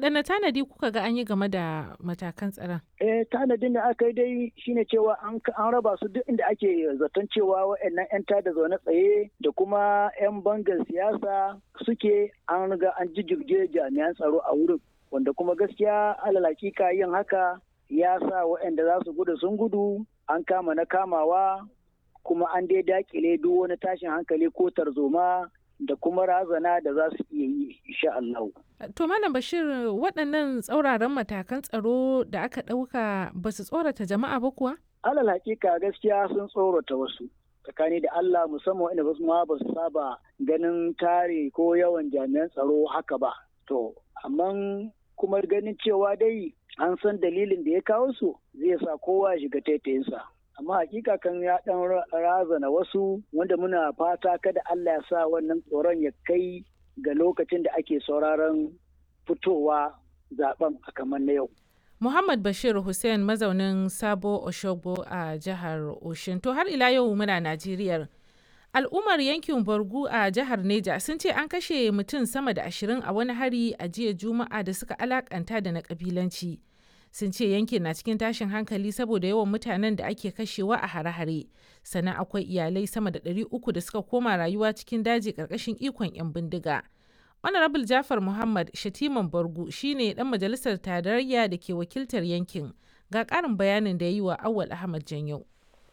waɗanne tanadi kuka ga an yi game da matakan tsaron? Eh tanadin da aka yi dai shine cewa an raba su duk inda ake zaton cewa waɗannan 'yan tada zaune tsaye da kuma 'yan bangar siyasa suke an riga an jijjirge jami'an tsaro a wurin wanda kuma gaskiya alal hakika yin haka ya sa waɗanda za su gudu sun gudu an kama na kamawa kuma an dai dakile duk wani tashin hankali ko tarzoma da kuma razana da za su iya yi insha Allah. To Malam Bashir waɗannan tsauraran matakan tsaro da aka ɗauka ba su tsorata jama'a ba kuwa? Alal hakika gaskiya sun tsorata wasu. tsakani da Allah musamman wanda basu ma ba su saba ganin tare ko yawan jami'an tsaro haka ba. To, amma kuma ganin cewa dai an san dalilin da ya kawo su zai sa kowa shiga taitayinsa. amma hakika kan ya dan razana wasu wanda muna fata kada Allah ya sa wannan tsoron ya kai ga lokacin da ake sauraron fitowa zaben a kamar na yau. Muhammad Bashir Hussein mazaunin Sabo Oshogbo a jihar Oshin. To har ila yau muna Najeriya. Al'ummar yankin Borgu a jihar Neja sun ce an kashe mutum sama da ashirin a wani hari a jiya Juma'a da suka alakanta da na kabilanci. sun ce yankin na cikin tashin hankali saboda yawan mutanen da ake kashewa a hare-hare sannan akwai iyalai sama da 300 da suka koma rayuwa cikin daji karkashin ikon 'yan bindiga honorable jafar muhammad shatiman bargu shine dan majalisar tarayya da ke wakiltar yankin ga karin bayanin da ya yi wa awal ahmad janyau